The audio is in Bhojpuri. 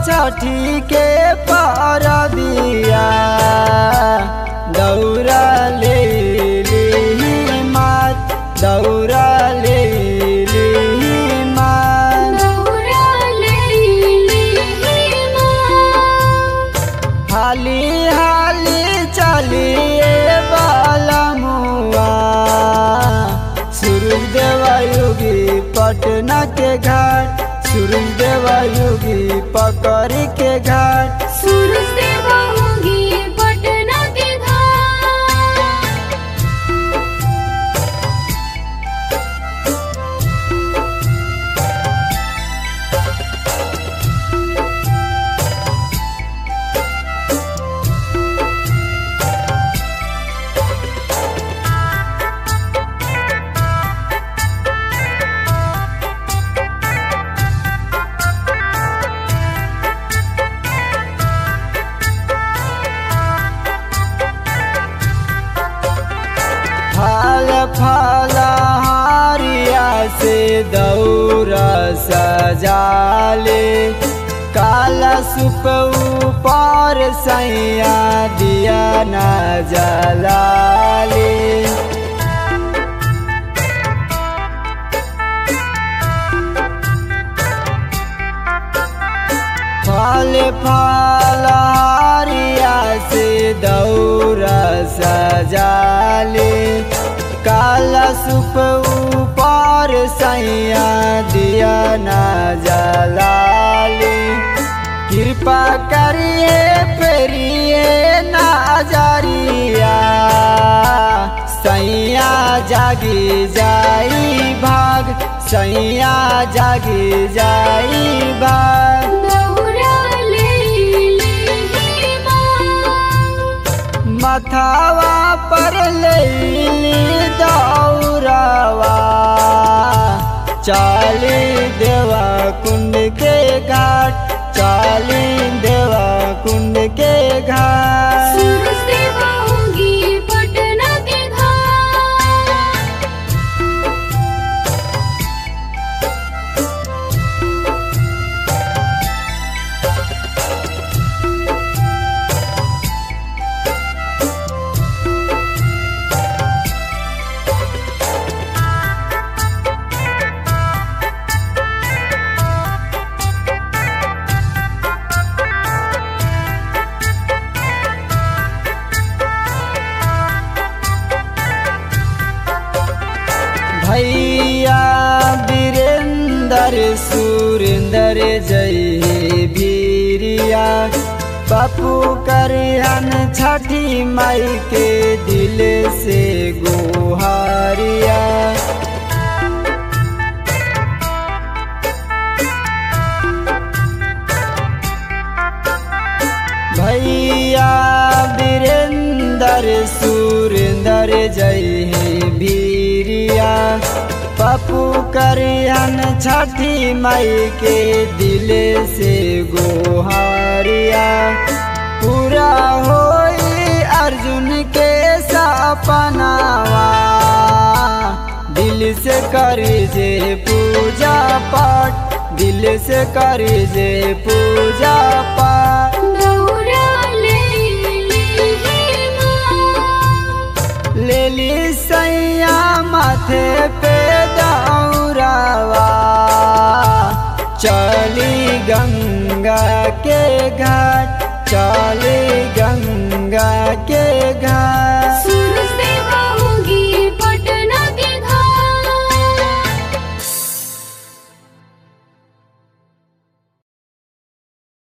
छठी के पारबिया दौरा ले ली मात दौरा ले ली मात दौरा लेली माँ हाली हाली चलिए बालमुआ सूरज देवायुगी पटना के घाट सूरज देवायुगी पकड़ के घाट सूरज देवा होगी पटना के घाट फल फल हारिया से दौरा सजाले काला सुप ऊपर सैया दिया न जलाले फल फल हारिया से दौरा सजाले काला सुप ऊपर सैया दिया न जलाले कृपा करिए पेरिए नाजरिया सैया जागी जाई भाग सैया जागी जाई भाग दौरा लेली माँ मथावा पर लेली दौरावा चाली देवा कुंड के घाट चाली देवा कुंड के घाट सूरज देवा होगी पटना के घाट भैया वीरेंद्र सुरेंद्र जय वीरिया पप्पू करियन छठी माई के दिल से गुहारिया भैया वीरेंद्र सुरेंद्र जय हे वीरिया पप्पू करियन छठी माई के दिल से गोहारिया पूरा होई अर्जुन के सपनावा दिल से कर जे पूजा पाठ दिल से कर जे पूजा पाठ दौरा लेली माँ लेली सैया माथे पे दौरावा चली गंगा के घाट चली गंगा